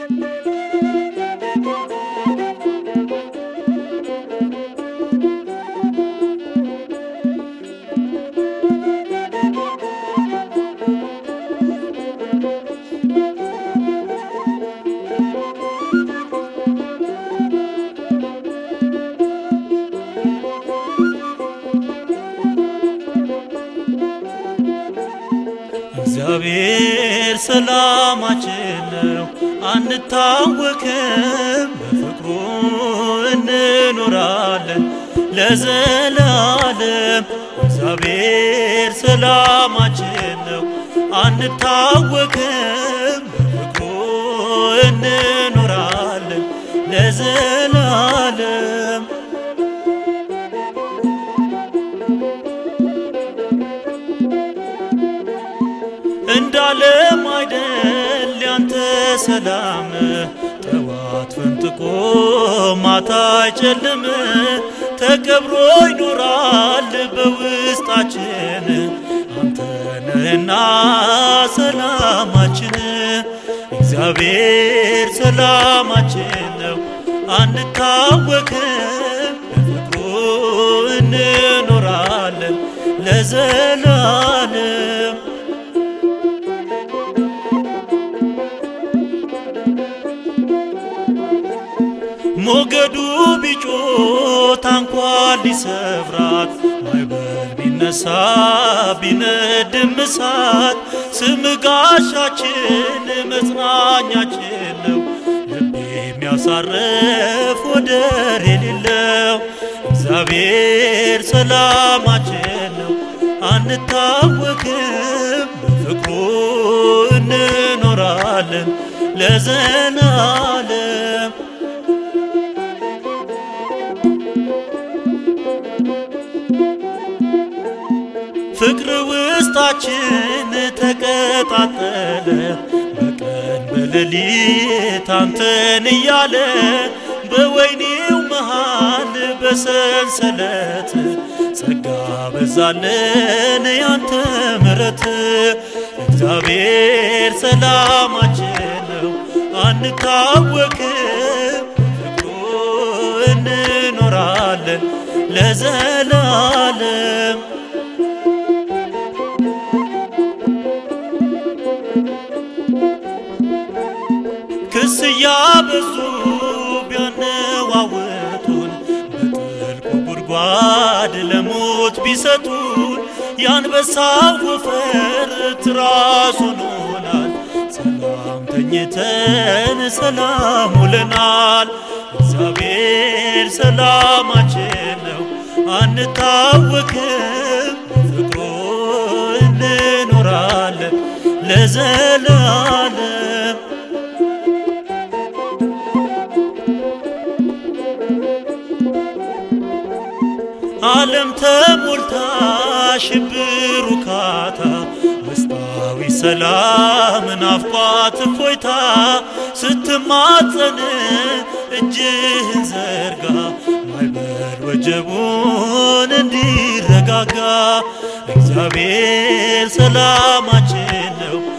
እግዚአብሔር ሰላማችን ነው፣ አንታወክም፣ በፍቅሩ እንኖራለን ለዘላለም። እግዚአብሔር ሰላማችን ነው፣ አንታወክም፣ በፍቅሩ እንኖራለን ለዘላለም። እንዳለም አይደል ያንተ ሰላም ጠዋት ፈንጥቆ ማታ አይጨልም ተቀብሮ ይኖራል በውስጣችን አንተ ነህና ሰላማችን እግዚአብሔር ሰላማችን ነው አንታወክም በፍቅሩ እንኖራለን ለዘላለም ሞገዱ ቢጮ ታንኳ ሊሰብራት ማዕበል ቢነሳ ቢነድም እሳት ስም ጋሻችን መጽናኛችን ነው ልብ የሚያሳርፍ ወደር የሌለው እግዚአብሔር ሰላማችን ነው አንታወክም በፍቅሩ እንኖራለን ለዘላለም ፍቅር ውስጣችን ተቀጣጠለ በቀን በሌሊት አንተን እያለ በወይኔው መሃል በሰንሰለት ጸጋ በዛለን ያንተ ምረት እግዚአብሔር ሰላማችን ነው አንታወክም ፍቅሩ እንኖራለን ለዘላለም ክስ እያበዙ ቢያነዋውጡን በጥልቁ ጉድጓድ ለሞት ቢሰጡን የአንበሳው ወፈር ትራስ ሆኖናል። ሰላም ተኝተን ሰላም ውለናል። እግዚአብሔር ሰላማችን ነው አንታወክም ፍቅሩ እንኖራለን ለዘላለም ዓለም ተሞልታ ሽብር ውካታ ውስጣዊ ሰላም ናፍቋት እፎይታ ስትማጸን እጅህን ዘርጋ ማዕበል ወጀቡን እንዲረጋጋ እግዚአብሔር ሰላማችን ነው